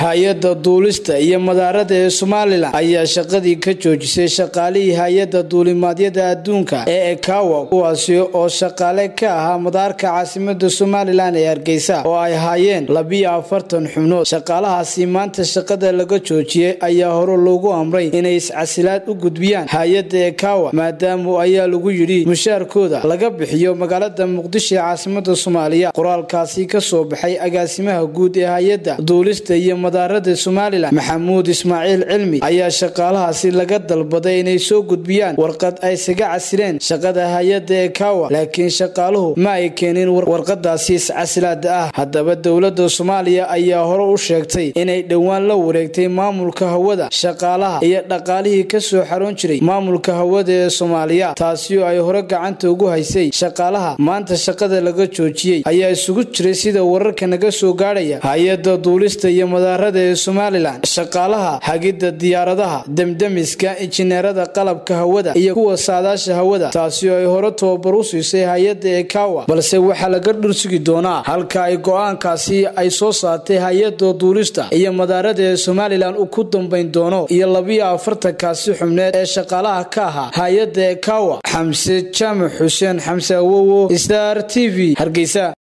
hay-adda duulista iyo madaarada ee somalilan ayaa shaqadii ka joojisay shaqaalihii hay-adda duulimaadyada adduunka ee ekawa kuwaasi oo shaqaale ka ahaa madaarka caasimada somalilan ee hargeysa oo ay haayeen labiyo afartan xubnood shaqaalahaasi maanta shaqada laga joojiyey ayaa hore loogu amray inay iscasilaad u gudbiyaan hay-adda ekawa maadaamu ayaa lagu yidhi mushaarkooda laga bixiyo magaalada muqdisho ee caasimada soomaaliya qoraalkaasi kasoo baxay agaasimaha guud ee hay-adda duulista iyo madaarada somalilan maxamuud ismaaciil cilmi ayaa shaqaalahaasi laga dalbaday inay soo gudbiyaan warqad ay isaga casileen shaqada hay-adda ekawa laakiin shaqaaluhu ma ay keenin warqadaasi iscasilaada ah haddaba dowlada soomaaliya ayaa hore u sheegtay inay dhowaan la wareegtay maamulka hawada shaqaalaha iyo dhaqaalihii kasoo xaroon jiray maamulka hawada ee soomaaliya taasi oo ay hore gacanta ugu haysay shaqaalaha maanta shaqada laga joojiyey ayaa isugu jiray sida wararka naga soo gaadhaya hay-adda duulista iyo madaarada ee somalilan shaqaalaha hagidda diyaaradaha demdemiska injineerada qalabka hawada iyo kuwa saadaasha hawada taasi oo ay hore tababar u siisay hay-adda ekawa balse waxaa laga dhursugi doonaa halka ay go-aankaasi ay soo saartay hay-adda duulista iyo madaarada ee somalilan uu ku dambayn doono iyo labiyo afartankaasi xubneed ee shaqaalaha ka ahaa hay-adda ekawa xamse jaamac xuseen xamse awowo star t v hargeysa